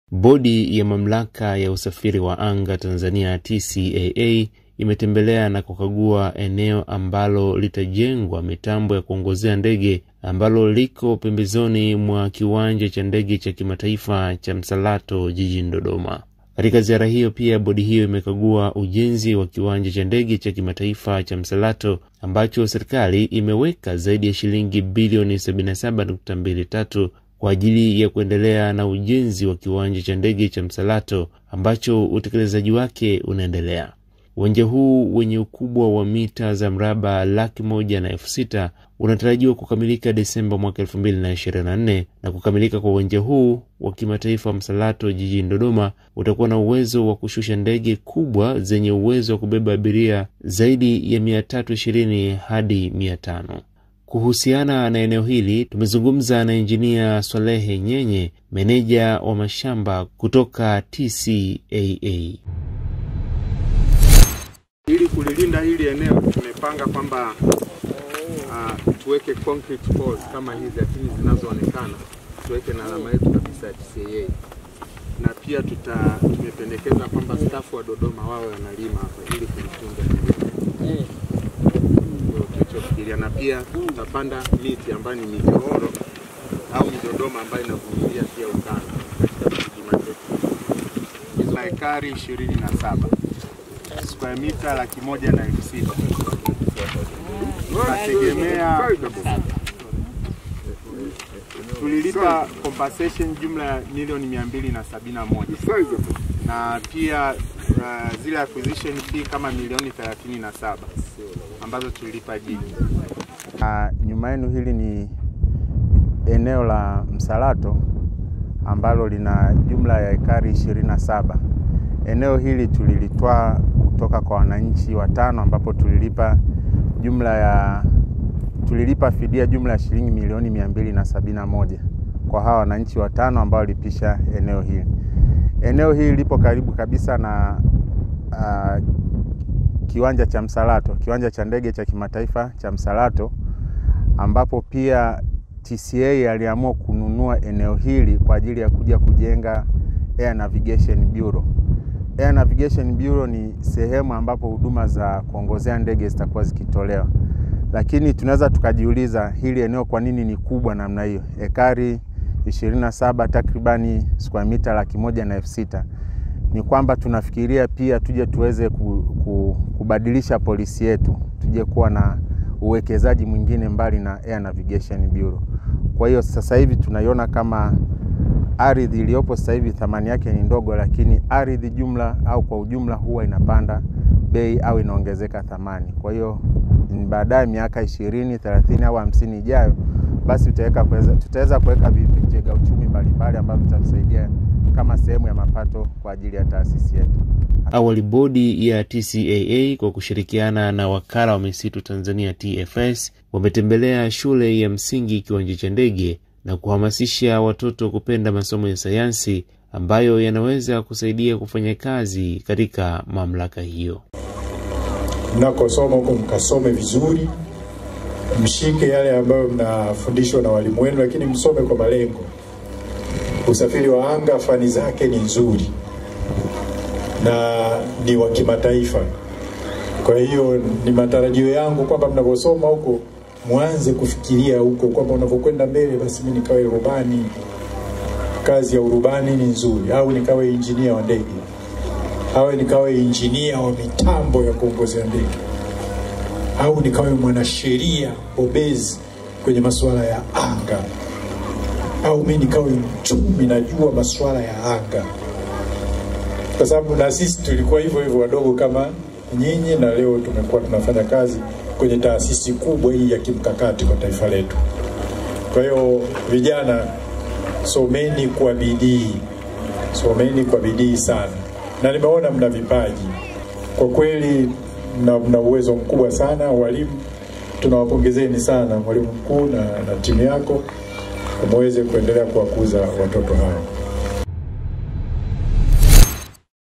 Bodi ya Mamlaka ya Usafiri wa Anga Tanzania TCAA imetembelea na kukagua eneo ambalo litajengwa mitambo ya kuongozea ndege ambalo liko pembezoni mwa kiwanja cha ndege cha kimataifa cha Msalato jijini Dodoma. Katika ziara hiyo pia bodi hiyo imekagua ujenzi wa kiwanja cha ndege cha kimataifa cha Msalato ambacho serikali imeweka zaidi ya shilingi bilioni 77.23 kwa ajili ya kuendelea na ujenzi wa kiwanja cha ndege cha Msalato ambacho utekelezaji wake unaendelea. Uwanja huu wenye ukubwa wa mita za mraba laki moja na elfu sita unatarajiwa kukamilika Desemba mwaka elfu mbili na ishirini na nne na kukamilika kwa uwanja huu wa kimataifa Msalato jijini Dodoma utakuwa na uwezo wa kushusha ndege kubwa zenye uwezo wa kubeba abiria zaidi ya mia tatu ishirini hadi mia tano. Kuhusiana na eneo hili tumezungumza na injinia Swalehe Nyenye, meneja wa mashamba kutoka TCAA. Ili kulilinda hili eneo tumepanga kwamba uh, tuweke concrete poles kama hizi, lakini zinazoonekana tuweke na alama yetu kabisa ya TCAA, na pia tuta tumependekeza kwamba staff wa Dodoma wawe wanalima hapa ili kulitunza ndio tulichofikiria, na pia tutapanda miti ambayo ni mijooro au midodoma ambayo inavumilia pia ukame katika kilima chetu. Hizo ekari ishirini na saba square mita laki moja na elfu sita tunategemea tulilipa compensation jumla ya milioni mia mbili na sabini na moja na pia uh, zile acquisition fee kama milioni thelathini na saba ambazo tulilipa jini. Uh, nyuma yenu hili ni eneo la Msalato ambalo lina jumla ya ekari ishirini na saba. Eneo hili tulilitwaa kutoka kwa wananchi watano ambapo tulilipa jumla ya tulilipa fidia jumla ya shilingi milioni mia mbili na sabini na moja kwa hawa wananchi watano ambao walipisha eneo hili. Eneo hili lipo karibu kabisa na uh, kiwanja cha Msalato, kiwanja cha ndege cha kimataifa cha Msalato, ambapo pia TCA aliamua kununua eneo hili kwa ajili ya kuja kujenga Air Navigation Bureau. Air Navigation Bureau ni sehemu ambapo huduma za kuongozea ndege zitakuwa zikitolewa, lakini tunaweza tukajiuliza hili eneo kwa nini ni kubwa namna hiyo, ekari 27 takribani square mita laki moja na elfu sita. Ni kwamba tunafikiria pia tuje tuweze ku, ku, kubadilisha polisi yetu, tuje kuwa na uwekezaji mwingine mbali na Air Navigation Bureau. Kwa hiyo sasa hivi tunaiona kama ardhi iliyopo sasa hivi thamani yake ni ndogo, lakini ardhi jumla au kwa ujumla huwa inapanda bei au inaongezeka thamani. Kwa hiyo baadaye miaka ishirini, thelathini au hamsini ijayo, basi tutaweza kuweka vitega uchumi mbalimbali ambavyo vitatusaidia kama sehemu ya mapato kwa ajili ya taasisi yetu. Awali bodi ya TCAA kwa kushirikiana na wakala wa misitu Tanzania TFS wametembelea shule ya msingi kiwanja cha ndege na kuhamasisha watoto kupenda masomo ya sayansi ambayo yanaweza kusaidia kufanya kazi katika mamlaka hiyo. Mnakosoma huko mkasome vizuri, mshike yale ambayo mnafundishwa na walimu wenu, lakini msome kwa malengo. Usafiri wa anga fani zake ni nzuri na ni wa kimataifa. Kwa hiyo ni matarajio yangu kwamba mnaposoma huko mwanze kufikiria huko kwamba unavyokwenda mbele, basi mimi nikawe rubani, kazi ya urubani ni nzuri, au nikawe injinia wa ndege, au nikawe injinia wa mitambo ya kuongozea ndege, au nikawe mwanasheria bobezi kwenye masuala ya anga, au mimi nikawe mchumi, najua masuala ya anga, kwa sababu na sisi tulikuwa hivyo hivyo wadogo kama nyinyi, na leo tumekuwa tunafanya kazi kwenye taasisi kubwa hii ya kimkakati kwa taifa letu. Kwa hiyo vijana, someni kwa bidii, someni kwa bidii sana, na nimeona mna vipaji kwa kweli, mna, mna uwezo mkubwa sana. Walimu tunawapongezeni sana, mwalimu mkuu na, na timu yako, muweze kuendelea kuwakuza watoto hao.